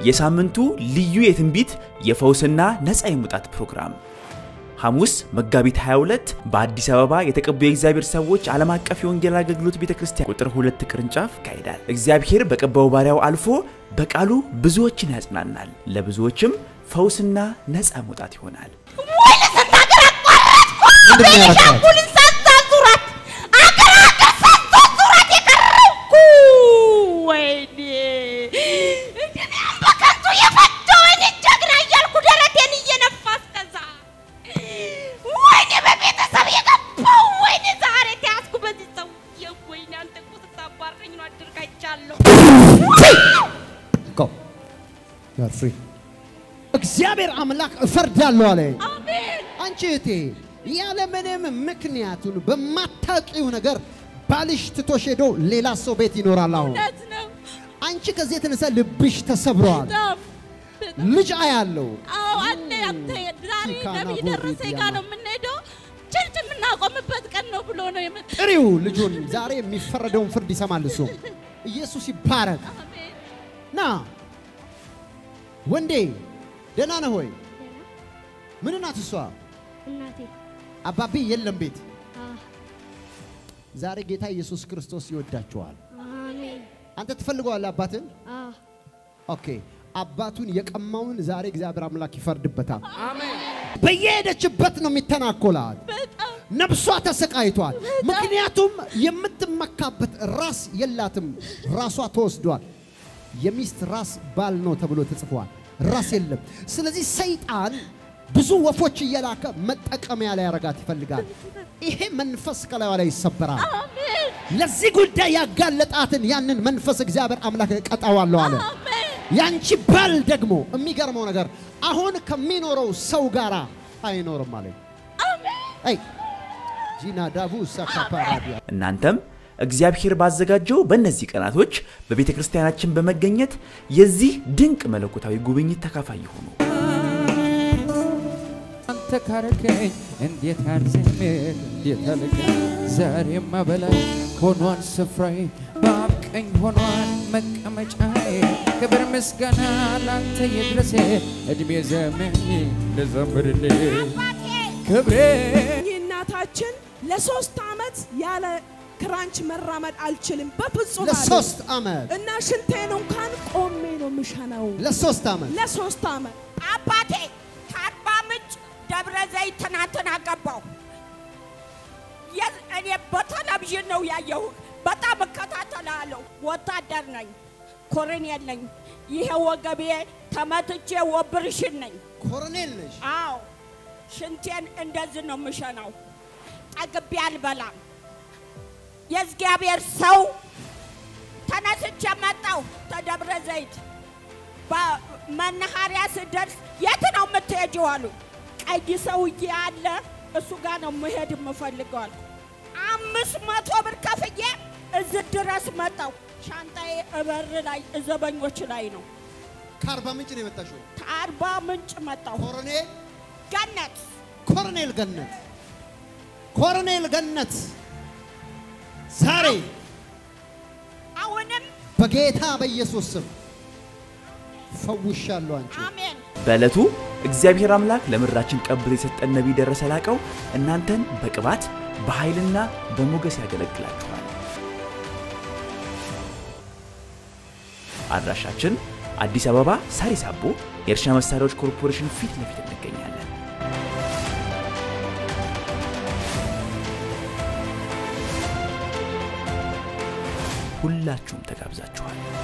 የሳምንቱ ልዩ የትንቢት የፈውስና ነፃ የመውጣት ፕሮግራም ሐሙስ መጋቢት 22 በአዲስ አበባ የተቀቡ የእግዚአብሔር ሰዎች ዓለም አቀፍ የወንጌል አገልግሎት ቤተ ክርስቲያን ቁጥር ሁለት ቅርንጫፍ ይካሄዳል። እግዚአብሔር በቀባው ባሪያው አልፎ በቃሉ ብዙዎችን ያጽናናል፣ ለብዙዎችም ፈውስና ነፃ መውጣት ይሆናል። ምንድን ነው ያደረግሻት? ሻምፑልን ሳታዙራት አገር አገር ሳታዙራት የቀረብኩ ወይኔ እንደኔ በከንቱ የፈጀወኝ ጀግና እያልኩ ደረቴን እየነፋ እስከዛ ወይኔ በቤተሰብ የገባው ወይኔ ዛሬ ተያዝኩ በዚህ ሰውዬ ወይኔ አንተ እኮ ስታባረኝ ነው አድርጋይቻለሁ Go. You are free. እግዚአብሔር አምላክ እፈርዳለሁ አለ። አሜን አንቺ እህቴ ያለ ምንም ምክንያቱን በማታውቂው ነገር ባልሽ ትቶሽ ሄዶ ሌላ ሰው ቤት ይኖራል። አሁን እውነት ነው አንቺ ከዚህ የተነሳ ልብሽ ተሰብረዋል። በጣም በጣም ልጅ አያለው አዎ አለ አንተ ዛሬ ቺካና ነቢይ ቦሪ ደረሰኝ ጋር ነው የምንሄደው ቸርች የምናቆምበት ቀን ነው ብሎ ነው የመጣ ጥሪው ልጁን ዛሬ የሚፈረደውን ፍርድ ይሰማል። እሱ ኢየሱስ ይባረክ። አሜን ና ወንዴ ደህና ነህ ሆይ? ምን ናት እሷ? እናቴ አባቢ የለም ቤት። አ ዛሬ ጌታ ኢየሱስ ክርስቶስ ይወዳቸዋል። አሜን አንተ ትፈልገዋለህ አባትን? አ ኦኬ አባቱን የቀማውን ዛሬ እግዚአብሔር አምላክ ይፈርድበታል። በየሄደችበት ነው የሚተናኮላት። በጣም ነፍሷ ተሰቃይቷል። ምክንያቱም የምትመካበት ራስ የላትም። ራሷ ተወስዷል። የሚስት ራስ ባል ነው ተብሎ ተጽፏል። ራስ የለም። ስለዚህ ሰይጣን ብዙ ወፎች እየላከ መጠቀሚያ ላይ ያረጋት ይፈልጋል። ይሄ መንፈስ ከላዩ ላይ ይሰበራል። አሜን ለዚህ ጉዳይ ያጋለጣትን ያንን መንፈስ እግዚአብሔር አምላክ ቀጣዋለሁ አለ። አሜን ያንቺ ባል ደግሞ የሚገርመው ነገር አሁን ከሚኖረው ሰው ጋር አይኖርም አለ። አይ ጂና ዳቡ ሳካፓራዲያ እናንተም እግዚአብሔር ባዘጋጀው በእነዚህ ቀናቶች በቤተ ክርስቲያናችን በመገኘት የዚህ ድንቅ መለኮታዊ ጉብኝት ተካፋይ ይሁኑ። አንተ ካረከኝ እንዴት አልዘምር እንዴት አልጋ ዛሬማ በላይ ሆኗል ስፍራዬ በአብ ቀኝ ሆኗል መቀመጫዬ ክብር ምስጋና ላንተ ይድረስ እድሜ ዘመን ልዘምርልህ ክብሬ እናታችን ለሶስት ዓመት ያለ ክራንች መራመድ አልችልም በፍጹም አለች። ለሶስት ዓመት እና ሽንቴን እንኳን ቆሜ ነው ምሸናው ለሶስት ዓመት ለሶስት ዓመት አባቴ ከአርባ ምንጭ ደብረ ዘይት ትናንትና ገባሁ። የ- እኔ በቴሌቪዥን ነው ያየሁ። በጣም እከታተላለሁ። ወታደር ነኝ፣ ኮሎኔል ነኝ። ይሄ ወገቤ ተመትቼ ወብርሽን ነኝ። ኮሎኔል ነሽ። አዎ ሽንቴን እንደዚህ ነው የምሸናው። ጠግቤ አልበላም። የእግዚአብሔር ሰው ተነስቼ መጣሁ ተደብረ ዘይት በመናኸሪያ ስደርስ የት ነው የምትሄጂው አሉ። ቀይ ሰውዬ አለ እሱ ጋር ነው መሄድ የምፈልገው አልኩ። አምስት መቶ ብር ከፍዬ እዚህ ድረስ መጣሁ። ሻንጣዬ እበር ላይ እዘበኞች ላይ ነው። ከአርባ ምንጭ ነው የመጣሽው? ከአርባ ምንጭ መጣሁ። ኮሎኔል ገነት ኮሎኔል ገነት ኮሎኔል ገነት ዛሬ አሁንም በጌታ በኢየሱስ ስም ፈውሻለሁ አንቺ አሜን በዕለቱ እግዚአብሔር አምላክ ለምድራችን ቀብር የሰጠን ነቢይ ደረሰ ላቀው እናንተን በቅባት በኃይልና በሞገስ ያገለግላችኋል። አድራሻችን አዲስ አበባ ሳሪስ አቦ የእርሻ መሳሪያዎች ኮርፖሬሽን ፊት ለፊት እንገኛለን። ሁላችሁም ተጋብዛችኋል።